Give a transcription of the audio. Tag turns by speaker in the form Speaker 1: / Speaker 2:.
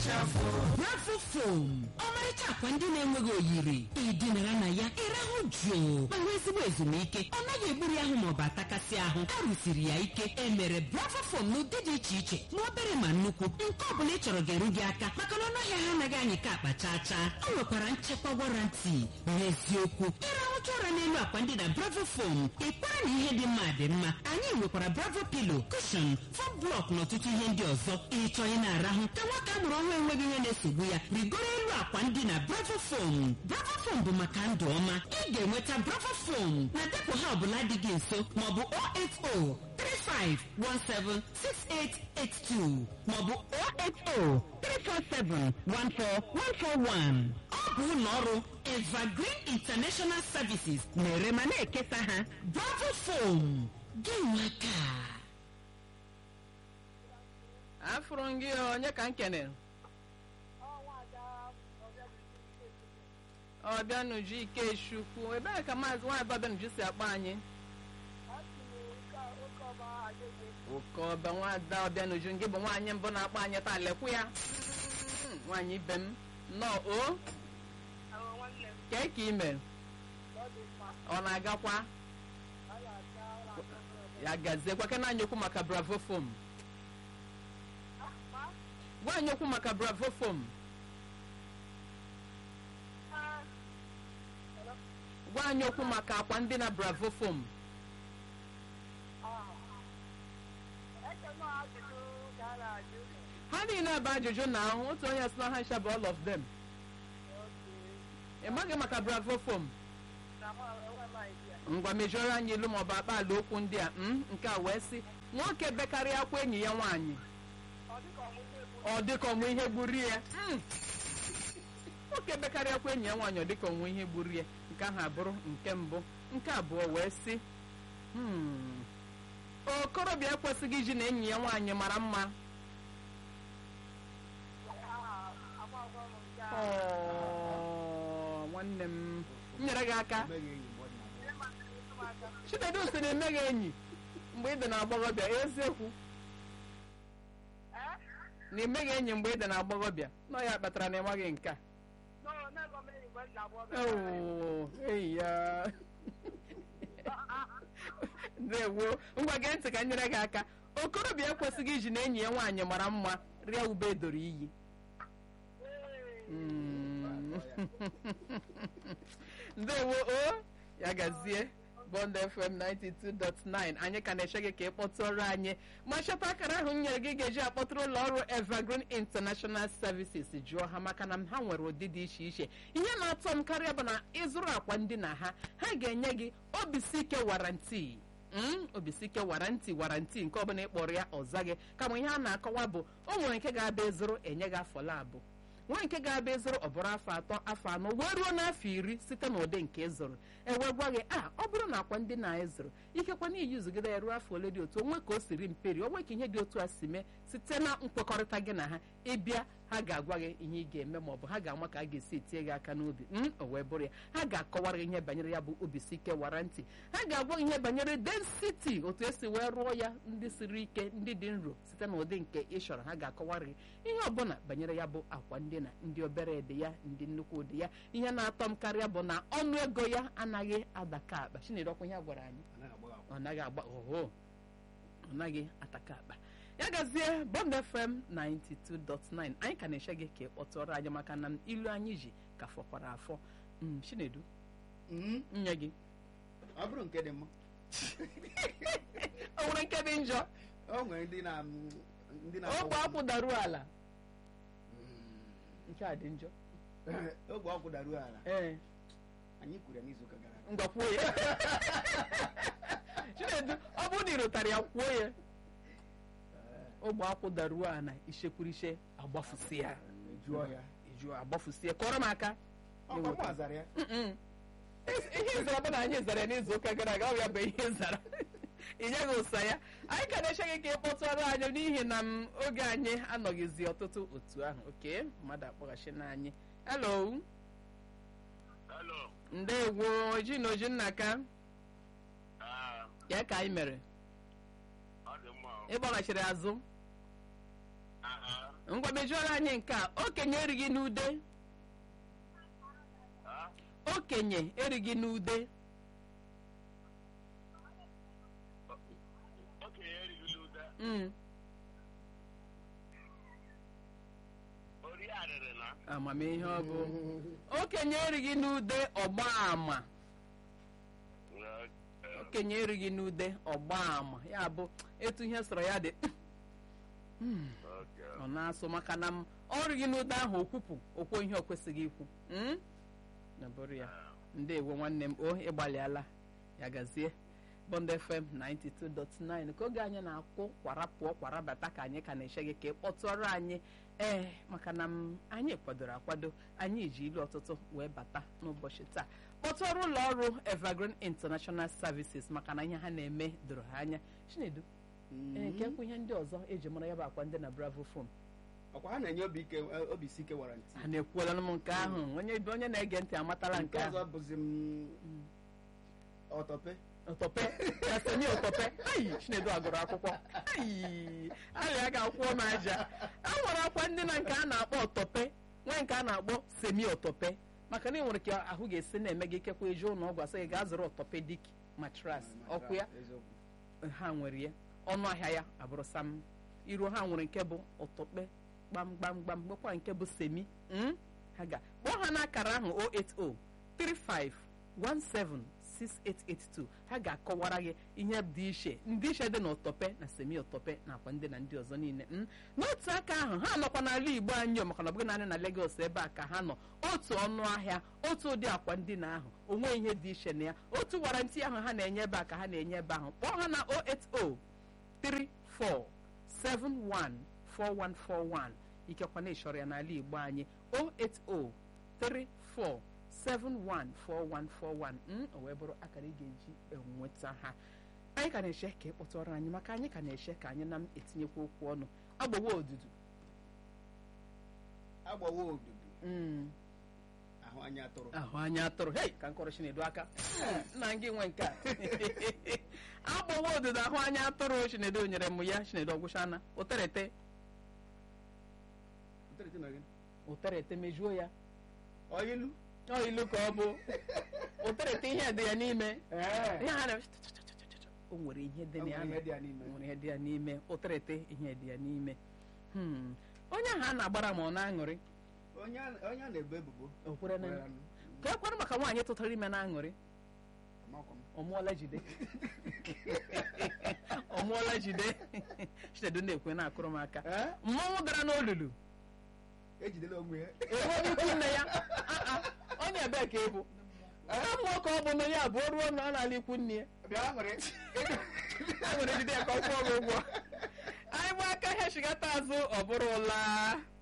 Speaker 1: bravo fom ọmarịcha akwa ndị na-enweghị oyiri ịdịnara na ya ịrahụ jụụ ma nwee ezigbo ezumike ọ naghị egburu ahụ maọbụ atakasị ahụ a rụsiri ya ike e mere bravo fom n'ụdị dị iche iche ma obere ma nnukwu nke ọ bụla ị chọrọ ga-eru gị aka maka na ọnụahịa ha anaghị anyị ka akpa chaa chaa ọ nwekwara nchekwa warranty n'eziokwu ịrahụcha ụra n'elu akwa ndị na bravo fom ịkwara na ihe dị mma dị mma anyị nwekwara bravo pilo kushon fom blọk na ọtụtụ ihe ndị ọzọ ịchọ ị na-arahụ ka nwata a mụrụ ọhụrụ enweghị ihe na-esogbu ya rigoro elu akwa ndị na bravo fom bravo fom bụ maka ndụ ọma ị ga-enweta bravo fom na depụ ha ọbụla dị gị nso maọbụ 080 35176882 maọbụ 080 347 14141 ọ bụ ụlọ ọrụ evergreen international services na-ere ma na-ekesa ha bravo fom gị nwaka
Speaker 2: afụrụ m gị onye ka m kenere ọbịanuju ikechukwu ebee ka maazị nwaanyị ọbịanuju si akpọ anyị oke ọba nwada ọbịanuju gị bụ nwaanyị mbụ na-akpọ anyị taa lekwu ya Mm, nwaanyị ibe m nnọọ o kee ka ime ọ na-agakwa ya gaziekwa ke na-anya okwu maka bravo fom gwa anyị okwu maka bravo fom gwa anyị okwu maka akwa ndị na bravo fom ha niile bụ ajụjụ na ahụ otu onye sị na ha ncha bụ all of them ị maghị maka bravo fom ngwa mejọrọ anyị ilu maọbụ akpa ala okwu ndị a mm, nke a wee sị nwoke bekarịa akwa enyi ya nwaanyị ọ dịka ọnwụ ihe gburu ya Mm. nwoke bekarịa akwa enyi ya nwaanyị ọ dịka ọnwụ ihe gburu ya nke ahụ abụrụ nke mbụ nke abụọ wee sị "Hmm, okorobịa ekwesịghị iji na enyi ya nwaanyị mara mma Ọọ, nwanne m m nyere gị aka chinedu si na emeghị enyi mgbe ị dị na agbọghọbịa eziokwu na emeghị enyi mgbe ị dị na agbọghọbịa nọ ya kpatara na ịmaghị nke a Oo, eyi ya ndewo ngwa gee ntị ka m nyere gị aka okorobịa ekwesịghị iji na enyi ya nwaanyị mara mma rịa ube edoro iyi Mm. ndewo o ya gazie bond fm 92.9 anyị ka na-eche gị ka ị kpọtụrụ anyị ma chọta akara ahụ m nyere gị ga-eji akpọtụrụ ụlọ ọrụ evergreen international services jụọ ha maka na ha nwere ụdị dị iche iche ihe na-atọ m karịa bụ na ịzụrụ akwa ndị na ha ha ga-enye gị obisike waranti Mm, obisike warantị warantị nke ọbụla ị kpọrọ ya ọza gị kama ihe a na-akọwa bụ o nwere nke ga-abịa ịzụrụ enye gị afọ labụ nwa nke ga-abịa ịzụrụ ọ bụrụ afọ atọ afọ anọ wee ruo n'afọ iri site n'ụdị nke ịzụrụ ewee gwa gị a ọ bụrụ na akwa ndị na ịzụrụ ikekwa na iyi zụgide ya ruo afọ ole dị otu onwe ka o siri mperi onwe ka ihe dị otu a si mee site na nkwekọrịta gị na ha ịbịa ha ga-agwa gị ihe ị ga-eme maọbụ ha ga-ama ka a ga-esi etinye gị aka n'obi m o wee bụrụ ya ha ga-akọwara gị ihe banyere ya bụ obisike warantị ha ga-agwa gị ihe banyere density otu esi wee rụọ ya ndị siri ike ndị dị nro site n'ụdị nke ị chọrọ ha ga-akọwara gị ihe ọbụla banyere ya bụ akwa ndina ndị obere dị ya ndị nnukwu dị ya ihe na-atọ m karịa bụ na ọnụ ego ya anaghị adaka akpa chinedu ọkwa ihe a gwara anyị ọ naghị agba oho ọ naghị ataka akpa ya gazie bond fm 92.9 anyị ka na-eche gị ka ị kpọtụrụ anyị maka na ilu anyị ji ka fọkwara afọ Mm, chinedu
Speaker 3: Mm,
Speaker 2: nye gị
Speaker 3: ọ bụrụ nke dị mma
Speaker 2: o nwere nke dị njọ
Speaker 3: o nwere ndị na ndị na
Speaker 2: ogbe akwụ daruo ala
Speaker 3: Mm,
Speaker 2: nke a dị njọ
Speaker 3: ogbe ọkwụ daruo ala
Speaker 2: ee
Speaker 3: anyị kwuru ya n'izuụka gara aga
Speaker 2: ngwa kwuo ya chinedu ọ bụrụ na ị rụtara ya kwuo ya ogbe akwụ daruo ala ichekwurishe agbafusi ya
Speaker 3: jụọ ya
Speaker 2: jụọ agbafusi ya kọrọ m aka
Speaker 3: ọkwa mụ azara ya
Speaker 2: Mm-mm. ihe zara bụ na anyị zara ya n'izu ụka gara aga ọ ya bụ ihe zara ị nyeghị ụsa ya anyị ka na-eche gị ka ị kpọtụrụ anyị n'ihi na m oge anyị anọghịzi ọtụtụ otu ahụ oke mmadụ akpọghachi na anyị hello
Speaker 4: Hello.
Speaker 2: ndewo oji na oji nna ka
Speaker 4: Ah,
Speaker 2: ya ka anyị mere
Speaker 4: ọ dị mma. o.
Speaker 2: ị kpọghachiri azụ
Speaker 4: Ah, ah.
Speaker 2: ngwa mejuoro anyị nke a okenye erighị n'ude
Speaker 4: Ah,
Speaker 2: okenye erighị n'ude
Speaker 4: okenye erighị ụda
Speaker 2: Mm,
Speaker 4: ori arịrị na
Speaker 2: amamihe ọ bụ okenye erighị n'ude ọgba ama okenye erighị n'ude ọgba ama ya bụ etu ihe sọrọ ya dị ọ na-asụ maka na m ọrịghị n'ude ahụ okwupụ okwo ihe o kwesịghị ikwu Mm? na bụrụ ya ndewo nwanne m o ịgbalịala ya gazie bond fm 92.9 ka oge anyị na-akwụ kwara pụọ kwara bata ka anyị ka na-eche gị ka ị kpọtụọrọ anyị ee maka na m anyị kwadoro akwado anyị ji ilu ọtụtụ wee bata n'ụbọchị taa kpọtụọrọ ụlọ ọrụ evergreen international services maka na ihe ha na-eme doro ha anya chinedu ee nke kwụ ihe ndị ọzọ eji mara ya bụ akwa ndị na bravo fom
Speaker 3: ọkwa ha na-enye obi ike obi isi ike warranty
Speaker 2: a na-ekwuola m nke ahụ onye onye na-ege ntị amatala nke
Speaker 3: nke ọzọ
Speaker 2: ahụ
Speaker 3: bụzi m ọtọpe
Speaker 2: ụtọpe ya semi ụtọpe ayi chinedu agụrụ akwụkwọ ayi arịa ga-akwụọ m aja a nwere akwa ndị na nke a na-akpọ ọtọpe nwee nke a na-akpọ semi ọtọpe maka na ị nwere ka ahụ ga-esi na-eme gị ikekwa eje ụlọ ọgwụ asị gị gaa zụrụ ọtọpedik matras ọkwụ ya
Speaker 3: Eziokwu.
Speaker 2: ha nwere ya ọnụ ahịa ya abụrụ sam iru ha nwere nke bụ ụtọkpe gbamgbamgbam nwekwa nke bụ semi mm? ha ga kpọọ ha n'akara ahụ 080 3517 6882 ha ga-akọwara gị ihe dị iche ndị iche dị n'ụtọpe na semi ụtọpe nakwa ndị na ndị ọzọ niile mm? n'otu aka ahụ ha nọkwa n'ala igbo anyị o, maka na ọ bụghị naanị na Lagos ebe a ka ha nọ otu ọnụ ahịa otu ụdị akwa ndina ahụ onwe ihe dị iche na ya otu warantị ahụ ha na-enye ebe a ka ha na-enye ebe ahụ kpọọ ha na 080 34714141 ikekwa na ịchọrọ ya n'ala igbo anyị 08034714141 mm, o wee bụrụ akara ị ga-eji enweta ha anyị ka na-eche ka ị kpọtụrụ anyị maka anyị ka na-eche ka anyị na m etinyekwa okwu ọnụ agbawa odudu
Speaker 3: agbawa odudu
Speaker 2: Mm,
Speaker 3: ahụ anya atụrụ
Speaker 2: ahụ anya atụrụ hei ka nkọrọ chinedu aka nna gị nwe nke a agbawa odudu ahụ anya atụrụ chinedu nyere m ya chinedu ọgwụchana ụterete
Speaker 3: Nterete na gị.
Speaker 2: ụterete mejuo ya
Speaker 3: Ọ ilu
Speaker 2: ọ ilu ka ọ bụ ụterete ihe dị ya n'ime
Speaker 3: Ee.
Speaker 2: ihe ha na o nwere ihe dị
Speaker 3: O
Speaker 2: na ya
Speaker 3: nwere ihe dị ya n'ime.
Speaker 2: o nwere ihe dị ya n'ime ụterete ihe dị ya n'ime Hmm. onye ahụ a na-agbara ma ọ na-aṅụrị
Speaker 3: onye a- onye a na-ebo ebubo
Speaker 2: o kwere na
Speaker 3: kwere anụ.
Speaker 2: ka ekwere maka nwaanyị tụtara ime na-aṅụrị
Speaker 3: Amakwa m.
Speaker 2: ọ mụọla jide ọ mụọla jide chinedu na-ekwe na-akụrụ m aka
Speaker 3: Ee?
Speaker 2: mmọnwụ dara n'olulu
Speaker 3: ejidela onwe ya
Speaker 2: enweghị ikwu nne ya Ah, ah. onye ebee ka ịbụ mmụọ ka ọ bụ na ya bụ o ruo na ọ na-ala ikwu nne ya
Speaker 3: bịa nwere
Speaker 2: e nwere jide ya ka ọ kwụọ gị ụgwọ anyị bụ aka ihe chigata azụ ọ bụrụ ụla